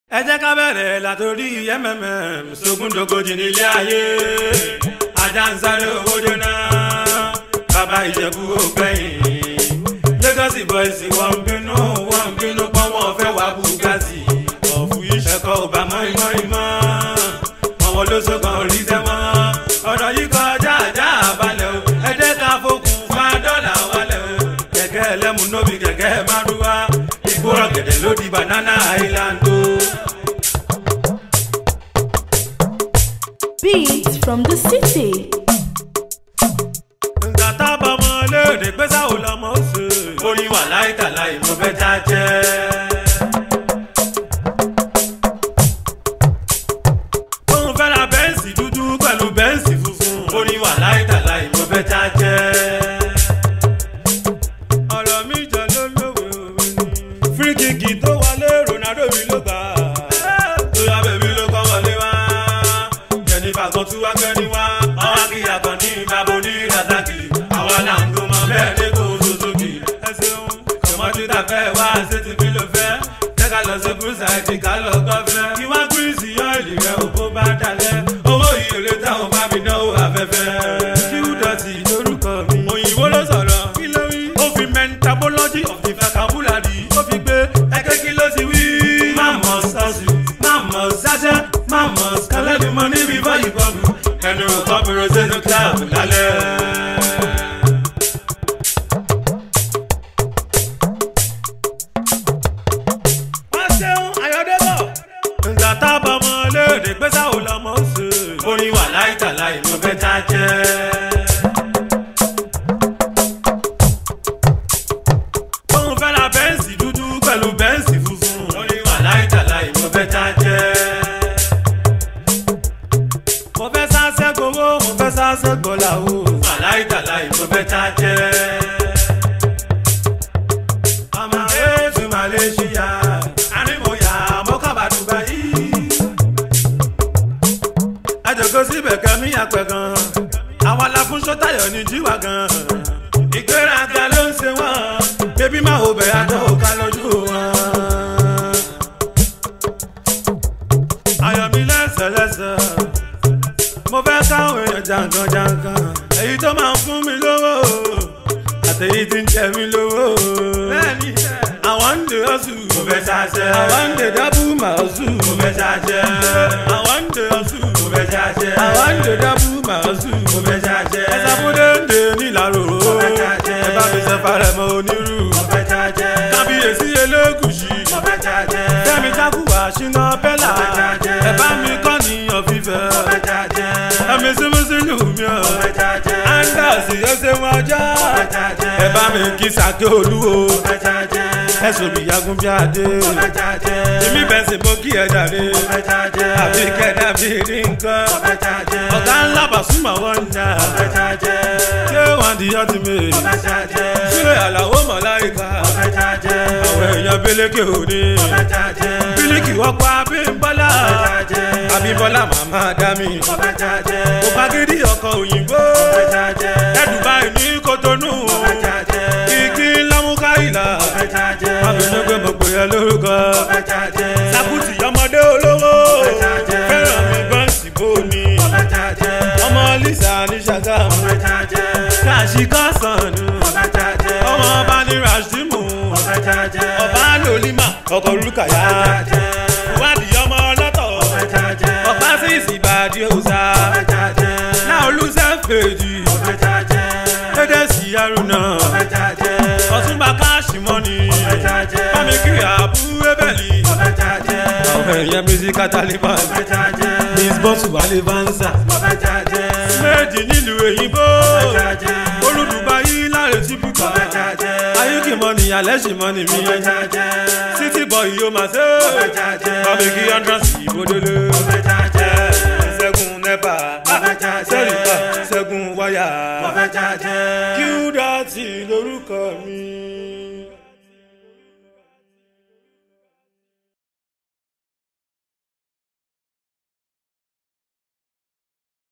ẹ jẹ́ ká bẹ̀rẹ̀ látòrí mmm sógúndógójì nílé ayé ajá ń sáré owó jóná bàbá ìjẹ̀bú ògbẹ́yìn Lagos boys wọ́n ń bínú wọ́n ń bínú pọ́n wọ́n fẹ́ wá bugatti ọ̀fù ìṣẹ̀kọ̀ ò bá mọ́ ìmọ̀ ìmọ̀ àwọn olóṣogbo orí tẹ́mọ́ ọ̀rọ̀ yìí kọjá àjá àbálẹ̀ o ẹ jẹ́ ká fokùn fa dọ́là wálẹ̀ o kẹ̀kẹ́ ẹlẹ́mu nóbi kẹ̀kẹ́ márúwá ìgbóràn gẹ̀dẹ̀ ló di banana island o. Beats from the city. nǹkan tábà mọ léde pé sáwò lọmọ ó ṣe. orin wà láìtàláì mo fẹ́ já jẹ́. òun fẹ́ ra bẹ́ǹsì dúdú pẹ̀lú bẹ́ǹsì funfun. orin wà láìtàláì mo fẹ́ já jẹ́. ọ̀rọ̀ mi jọ ló lówe òwe ni. fíríkìkì tó wọlé Ronaldo mi ló gbà. tó yá bèbí ló kọ́ wọlé wá. Jennifer kan tún wá gbẹ́ni wá. àwọn akíyà kan ní ìbábo ní razaki. àwa là ń gbọmọ bẹ́ẹ̀ ní kò Suzuki. ẹ ṣeun tòmọ́tì tàfẹ́ wá ṣé ti fi ló fẹ́. jẹ́ ká lọ sí búrúsàìtì ká lọ gbọ́fẹ́. kí wá gírísì ọ́ìlì rẹ̀ òkú bá dalẹ̀. owó ìyèrè táwọn bá mi náwó afẹ́fẹ́. kí wúdọ̀tì lórúkọ mi. òyìnbó ló sọ̀rọ̀ kí ló wí. ó fi mentabology of the vocabulary. ó fi gbé ẹgbẹ́ kí ló ti wí. máàmù sọ́ọ̀sì máàmù sáṣẹ́ máàmù kálẹ́dì mọ́ níbi báyìí bọ́ọ̀bù. ẹnu kọ́bìrì sínú kíláàbù lálẹ́. wọ́n ṣeun ayọ̀dẹ́bọ̀. ǹgbà tá a bọ̀ mọ́ léde pé sáwò lọ́mọ ó ṣe. orin wà láìtàláì mo fẹ́ já jẹ́. òun fẹ́ ra bẹ́ǹsì dúdú pẹ̀lú bẹ́ǹsì funfun. orin wà láìtàláì mo fẹ́ já jẹ́. mo fẹ́ sáṣẹ́ gbowó mo fẹ́ sáṣẹ́ gbọ́là o. wà láìtàláì mo fẹ́ já jẹ́. ọmọ ètò Malaysia àrímọ̀yà mọ́kàbà Dubai. àjọkọ síbẹ̀ kẹ́mi àpẹ̀ gan. àwọn aláfún sọ́tàyọ̀ ní jíwà gan. ìgbéraga ló ń ṣe wọ́n. bébí máa hò bẹ̀ àjọ òkà lójú wọn. ayọ̀mí lẹ́sẹ̀lẹ́sẹ̀ mo fẹ́ káwọn èèyàn jankan jankan èyí tó máa ń fún mi lówó àtẹ̀yí tí ń jẹ mí lówó. bẹ́ẹ̀ni àwọn ń dè ọ́sù mo fẹ́ ṣàṣẹ. àwọn ń dè dábù màásù mo fẹ́ ṣàṣẹ. àwọn ń dè ọ́sù mo fẹ́ ṣàṣẹ. àwọn ń dè dábù màásù mo fẹ́ ṣàṣẹ. ẹ̀sà fúnde ń dè nílàró mo fẹ́ ṣàṣẹ. ẹ bá mi ṣe farẹ̀ mọ́ onírú mo fẹ́ ṣàṣẹ. kábíyèsí elégùsì mo fẹ́ ṣàṣẹ. fẹ́mi jákùwà ṣínà bẹ́là mo fẹ́ ṣàṣẹ. ẹ bá mi kọ́ níyàn fífẹ́ mo fẹ́ ṣàṣẹ. ẹ̀mí sí mùsùlùmí ọ̀ mo fẹ́ ṣàṣẹ. andas ẹsẹ̀ wọn ajá mo fẹ́ ṣàṣẹ. ẹ bá mi kí sàkè olúwo mo fẹ́ ṣàṣẹ. ẹ̀sùn mi yagun bí adé mo fẹ́ ṣàṣẹ. èmi bẹ̀ sí mo kí ẹ jàre mo fẹ́ ṣàṣẹ. àbí kẹ́dà bí rí nǹkan mo fẹ́ ṣàṣẹ. ọ̀gá ńlá bàṣùmọ̀ wọn ń jà mo fẹ́ ṣàṣẹ. ṣé wọn di ọtí mi mo fẹ́ ṣàṣẹ. ṣé àlàó mọ̀láìka mo fẹ́ ṣàṣẹ. àwọn èèyàn bílékè òní mo fẹ́ ṣàṣẹ. bílékì wọ́pọ̀ abímbọ́lá mo fẹ́ ṣàṣẹ. abímbọ́lá màmá dá mi mo fẹ́ ṣàṣẹ. mo bá gidi ọkọ̀ òyìnbó mo fẹ́ ṣàṣẹ. ẹ̀dùbáì ní kótónù mo fẹ́ ṣàṣẹ. kìkì lámúkáìlà mo fẹ́ ṣàṣẹ. abinú pé mo pè é lórúkọ mo fẹ́ ṣàṣẹ. sàkútì ọmọdé olówó mo fẹ́ ṣàṣẹ. fẹ́ràn mi bọ́ǹsì bóni mo fẹ́ ṣàṣẹ. ọmọ lisa ní ṣàgámù mo fẹ́ ṣàṣẹ. káàṣì kọ́sànù mo fẹ́ ṣàṣẹ. ọmọ ọba ní rashimu mo fẹ́ ṣàṣẹ. ọba lòlímà ọkọ̀ rúkàyà wádìí ọmọ ọlọ́tọ̀ ọba sí ìsìnbàdí òòsà náà olùsẹ́ fèjì dédé sí arúnà ọ̀túnba káàṣì mọ́ni bámi kiri àbúrò bẹ́ẹ̀lì àwọn èèyàn mísíkà taliban miss bọ́sù wálé vanza méjì nílùú èyìnbó olùdùbáyí láre típùkà ayíkì mọ́ni alẹ́ ṣì mọ́ni mi títí bọ̀ yóò máa ṣe bámi kí andras ìbòdélé ṣẹ́gun nẹ́pà sẹ́ríkà ṣẹ́gun wáyà kí ó dá sí lórúkọ mi.